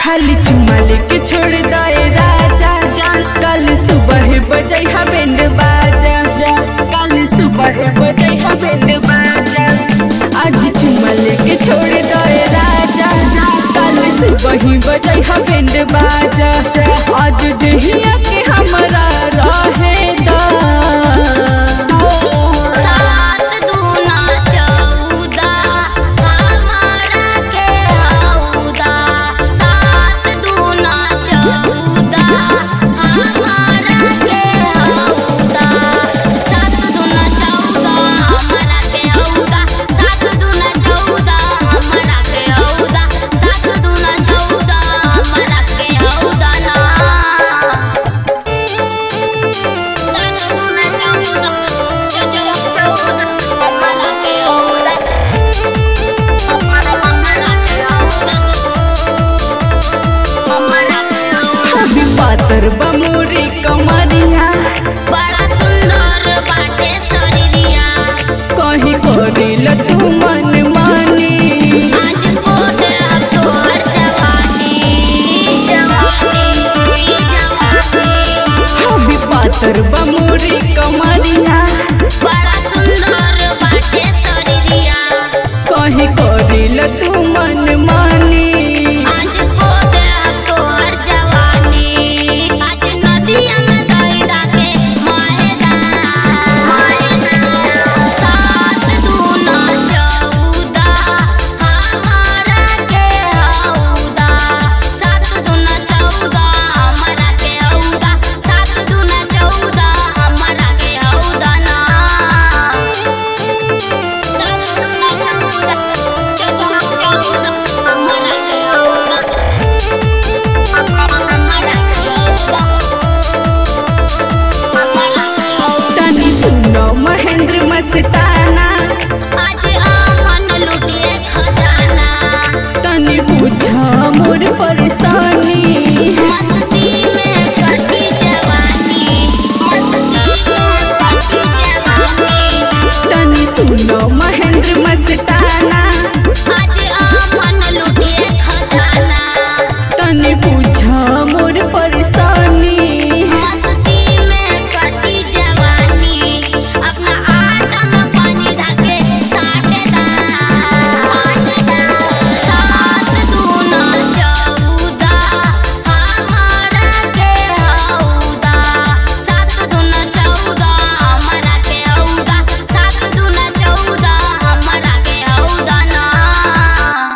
खाली चुमा लेके छोड़ दे राजा जा कल सुबह बजै हा बैंड बाजा जा कल सुबह बजै हा बैंड बाजा आज चुमा लेके छोड़ दे राजा जा कल सुबह बजै हा बैंड बाजा आज जहिया के हमरा रहे दा सात दूना चौदा हमारा के हौदा सात दूना चौदा हमारा के हौदा सात दूना चौदा हमारा के हौदा सात दूना चौदा हमारा के हौदा सात दूना चौदा हमारा के हौदा ना अभी पातर बमूरी कमरिया बड़ा सुंदर बाटे शरीरिया कहीं करिल तू मन मानी आज कोट अब तोहर जवानी जवानी जवानी अभी पातर बमूरी कमरिया बड़ा सुंदर बाटे शरीरिया कहीं करिल तू मन मानी आज कोट अब तोहर जवानी आज नदिया में दहिदा के माहेदा सात दूना चौदा हमारा के हौदा सात दूना चौदा हमारा के हौदा सात दूना चौदा हमारा के हौदा ना सात दूना चौदा चौदा हमारा के हौदा तनी सुनो महेंद्र मस्ताना तनी बुझ मोर परेशान